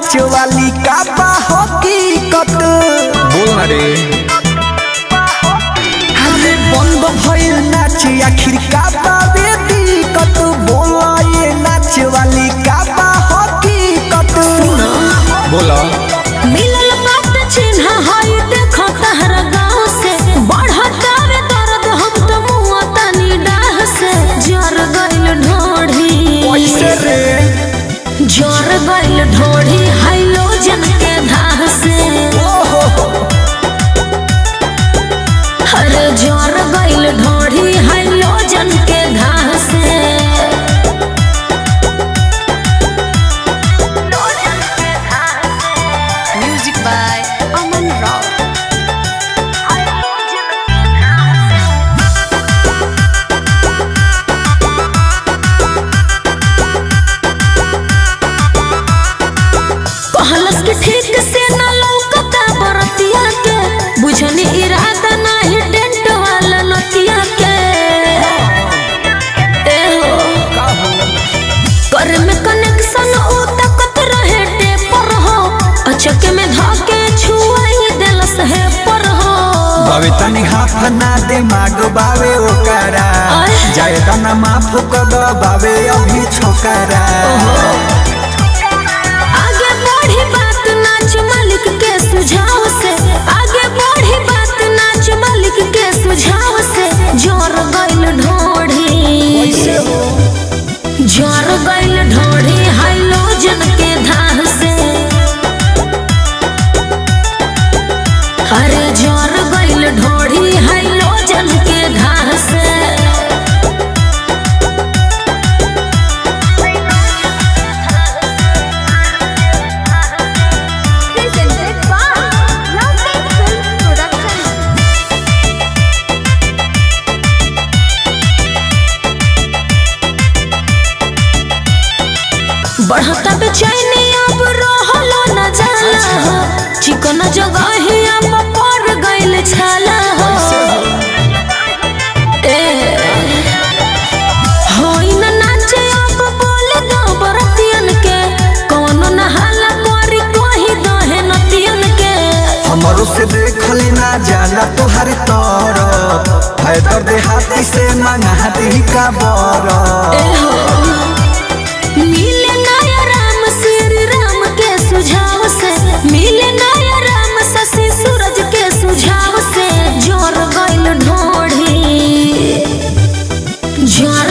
नाच वाली का बा हकीकत बोल ना रे हमें बंद भइल नाच आखिर का बा दिक्कत बोला ये नाच वाली का बा हकीकत बोला मिलल बात चिन्ह हई देखो तहर गाँव से बढ़तावे दर्द हम तो मुआ तनी डाह से जर गइल ढोढ़ी कैसे रे जर गइल ढोढ़ी हाइलोजन के धाह से ओहो अरे जर गइल ढोढ़ी हाइलोजन के धाह से म्यूजिक बाय अमन राव कहलस कि ठीक से न लौकता बरतिया के बुझनी इरादा नाही टेंट वाला नतिया के ए हो कर में कनेक्शन उ तकत रहे टेपर हो अचक में धके छुआई देलस है पर हो बावे तनी हाथ ना दे माग बावे ओकरा आय। जाए तना माफ कर दो बावे अभी छोकरा आगे बढ़ी बात नाच मालिक के सुझाव से आगे बढ़ी बात नाच मालिक के सुझाव से जोर गइल ढोढ़ी जोर गइल ढोढ़ी हाइलोजन के धाह से अरे जोर गइल ढोढ़ी हाइलोजन के धाह से presented by Lovely Films Production. बढ़ता बेचैनी अब रहलो न जाला हो चिकन जगहिया पर पड़ गइल छाला हो ए होई न नाचे अब बोले दो बरतियन के कौनो न हाला करी कोही दहे नतियन के हमारो से देखल ना जाला तोहर तरफ है दर्द हाथी से मंगा दी का बरफ ए हो मिले नया राम श्री राम के सुझाव से मिले नया राम शशि सूरज के सुझाव से जोर गइल ढोढ़ी जोर